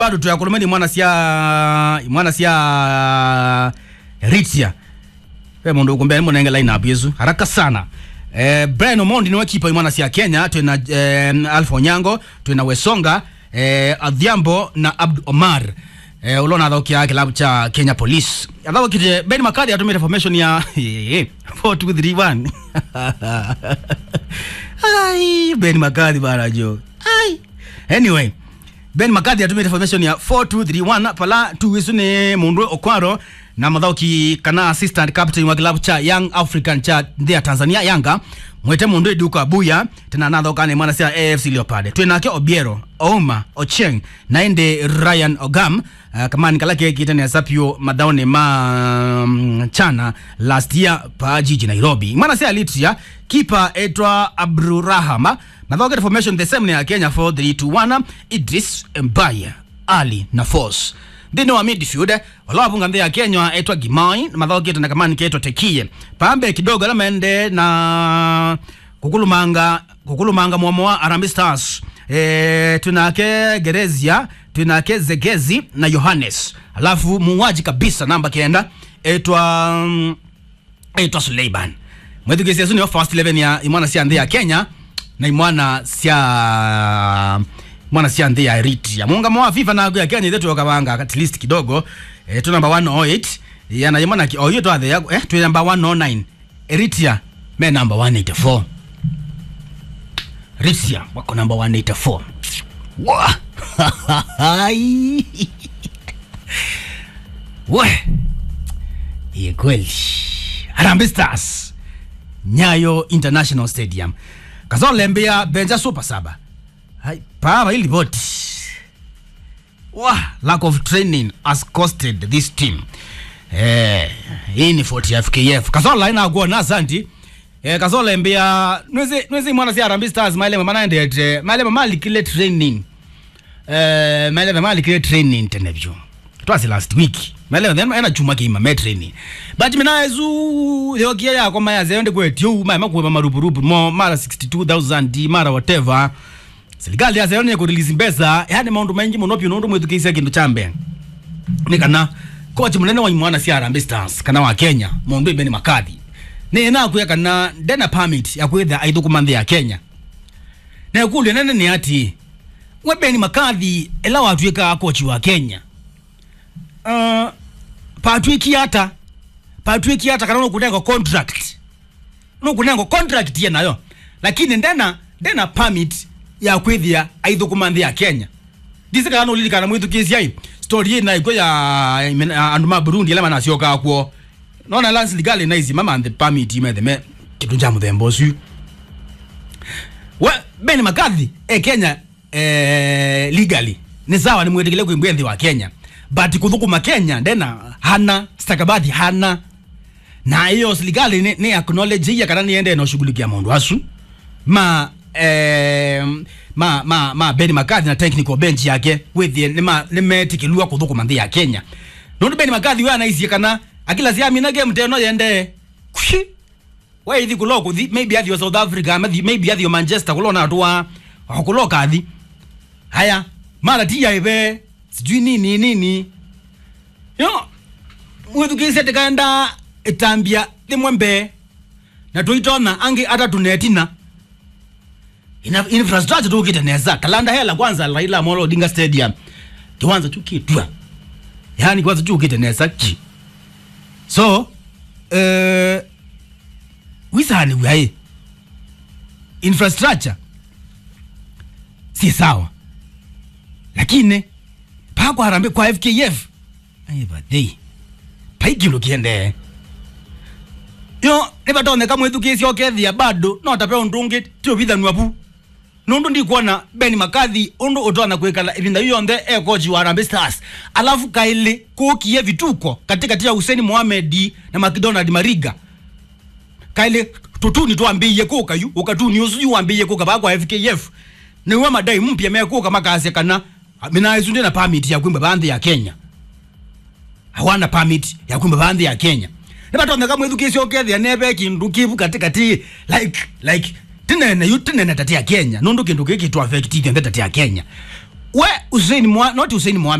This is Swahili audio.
bado tuyakulumeni mwana sia mwana sia ritia we mundu ukumbe munenge line up yesu haraka sana eh, Brian Omondi niwe kipa imwana sia Kenya twina eh, Alpha Onyango twina Wesonga eh, Adhiambo na Abdu Omar eh, ulona athokia kilabu cha Kenya Police athokite Ben Makadi atumire formation ya 4231 ai Ben Makadi bana jo ai anyway Ben Makadi atumire formation ya 4231 pala tuwisu ni mundu okwaro na mathauki kana assistant captain wa kilabu cha Young African cha ndia Tanzania Yanga mwete mundu iduko abuya tena nathoka ni mwana cia AFC Leopard twinake Obiero Ouma Ocheng na ende Ryan Ogam uh, kamani kala kekite ne sapio madhaone ma um, chana last year pa jiji Nairobi mwana cia Litria kipa etwa Abdurrahama mathokete formation the same ya Kenya 4-3-2-1 Idris Mbaya Ali na Force thini wa midfield walawapunga nthi ya Kenya etwa Gimai mathokete na kamani ketwa Tekie pambe kidogo ala mende na kukulumanga kukulumanga mwomo wa Harambee Stars e, tunake Gerezia tunake Zegezi na Yohannes alafu muuaji kabisa namba kenda etwa mm, etwa Suleiman mwethukisia suni first 11 ya imwana cia nthi ya Kenya na imwana cia mwana cia nthi ya Eritrea muungamo wa FIFA na ya Kenya ithe twokabanga at least kidogo eh, tu number 108 yana imwana ki oyo twathe ya eh tu number 109 Eritrea me number 184 Eritrea wako number 184 wa Ai. we Ye kweli Harambee Stars Nyayo International Stadium kazolembea benja super saba Hai, pava ili boti Wah, lack of training has costed this team eh, hii ni 40 FKF kazola ina kuona asanti eh, kazola mbia nwezi nwezi mwana si Harambee Stars maile mama ndete maile mama likile training eh, maile mama likile training tenebyo twas last week maile then ena chuma kima me training but mina ezu yokia yako maya zende kwetyo maya makuwa marupurupu mo mara 62000 mara whatever serikali ya zayone kurelease mbesa yani maundu maingi muno pyo nundu mwithukisia kindu cha mbere ni kana coach munene wa mwana cia Harambee Stars kana wa Kenya mundu ibeni makadhi ni na kuya kana ndena permit ya kwitha aithukuma nthi ya Kenya na kulia nene ni ati we beni makadhi ela watuika coach wa Kenya uh, patwiki hata patwiki hata kana nukunengo contract nukunengo contract ye nayo lakini ndena ndena permit ya kwithia aithukuma nthi ya Kenya ndisikana nulilikana mwithukisia i story ina iko ya ya andu ma Burundi ala manacioka kwo nona lance legal na izi mama the permit imethe me kitu cha muthemba ucio we Ben Makathi e Kenya eh, legally ni sawa ni mwetekele kuimbia nthi wa Kenya but kuthukuma Kenya ndena hana stakabadhi hana na hiyo serikali ni, ni acknowledge ya kana niende na ushughulikia mundu asu ma eh, ma ma ma Ben McCarthy na technical bench yake with the nima nimetikilua kuthukuma nthi ya Kenya nundu Ben McCarthy we anaisia kana akila cia mina game teno yende kushi we ithi kulo kuthi maybe athio South Africa maybe maybe athio Manchester kulona atu wa kuloka athi haya mara tia ive sijui nini nini yo mwithukise tikaenda itambia limwe mbe na tuitona angi ata tunetina ina infrastructure tukite neza kalanda hela kwanza Raila Amolo Odinga Stadium kiwanza chukitwa yani kwanza chukite neza ki so eh wisani wae infrastructure si sawa lakini pakwa harambe kwa FKF ayi badei paikilo kiende yo nivatoneka mwithukisya okethia bado no tape undungi tio vithanua pu nundu ndikuona Ben Makathi undu utona kwikala ivinda hiyo yonthe e coach wa Harambee Stars alafu kaili kukie vituko katikati ya Hussein Mohamed na McDonald Mariga kaili tutuni twambiie kuka yu ukatuni usu wambiie kuka bakwa FKF niwe madai mpya mekuka makasi kana mina isu ndina permit ya kwimba bandhi ya Kenya hawana permit ya kwimba bandhi ya Kenya nivatonyeka mwithukisya ukethia neve kindu kivu katikati like like tinene yu tinene tati ya Kenya nundu kindu giki twa affect ithe tati ya Kenya we Hussein Mwa, not Hussein Mohamed